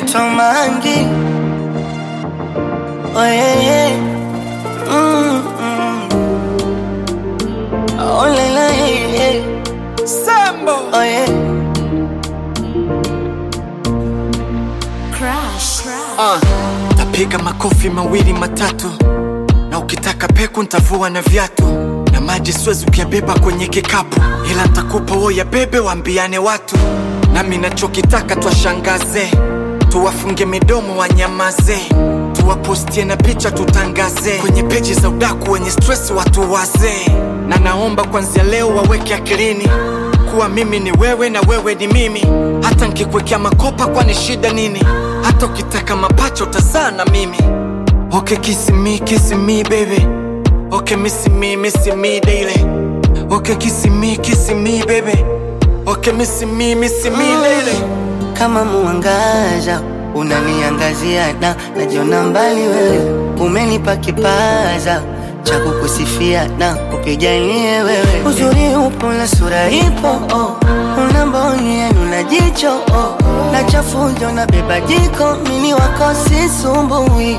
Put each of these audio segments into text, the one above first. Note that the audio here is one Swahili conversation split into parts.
naitwa Mangi. Oh yeah, yeah. Mm, mm. Oh la la, yeah, yeah. Sambo Oh yeah. Crush. uh, tapiga makofi mawili matatu, na ukitaka peku ntavua na viatu na maji siwezi kuyabeba kwenye kikapu, ila ntakupa wo ya bebe, waambiane watu nami nachokitaka twashangaze, tuwafunge midomo wanyamaze, tuwapostie na picha tutangaze kwenye peji za udaku wenye stress watu wazee, na naomba kwanzia leo waweke akilini kuwa mimi ni wewe na wewe ni mimi, hata nkikwekea makopa, kwani shida nini? Hata ukitaka mapacha utazaa na mimi. Okay, kiss me, kiss me baby. Okay, miss me, miss me daily. Okay, kiss me, kiss me baby. Okay, miss me, miss me daily. Kama muangaza unaniangazia na najiona mbali wewe, umenipa kipaza cha kukusifia na kupigania wewe. Uzuri upo na sura ipo, oh. una mboni yenu na jicho oh. na chafujo na beba jiko, mini wako sisumbui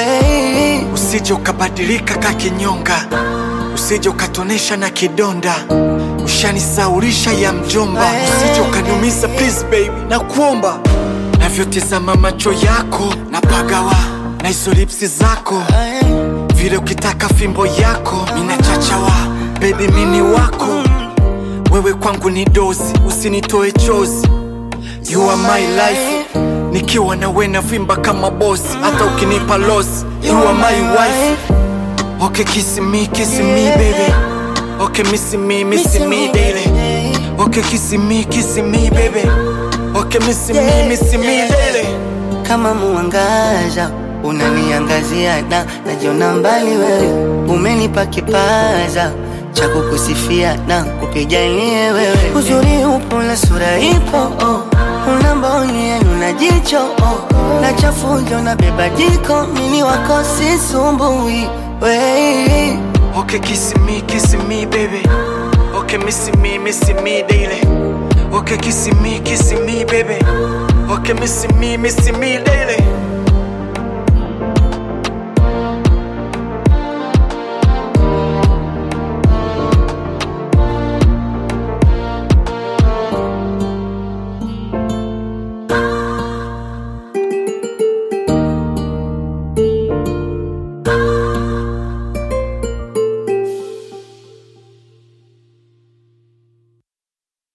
we Usije ukabadilika ka kinyonga, usije ukatonesha na kidonda, ushanisaurisha ya mjomba. Usije ukaniumiza please baby, na kuomba navyotizama macho yako na pagawa na hizo lipsi zako, vile ukitaka fimbo yako minachachawa. Baby mini wako wewe kwangu ni dozi, usinitoe chozi. You are my life, nikiwa na we navimba kama bosi, hata ukinipa loss. You are my wife. Okay, kiss me, kiss me baby. Okay, miss me, miss me daily. Okay, kiss me, kiss me baby. Okay, miss me, miss me daily. kama muangaza unaniangazia na najiona mbali wewe, umenipa kipaza cha kukusifia na kupigania wewe. Uzuri upo na sura ipo, oh. una mboni yenu na jicho oh. na chafujo na beba jiko, mini wako sisumbui we Okay, kiss me, kiss me baby. Okay, miss me, miss me daily. Okay, kiss me, kiss me baby. Okay, miss me, miss me daily.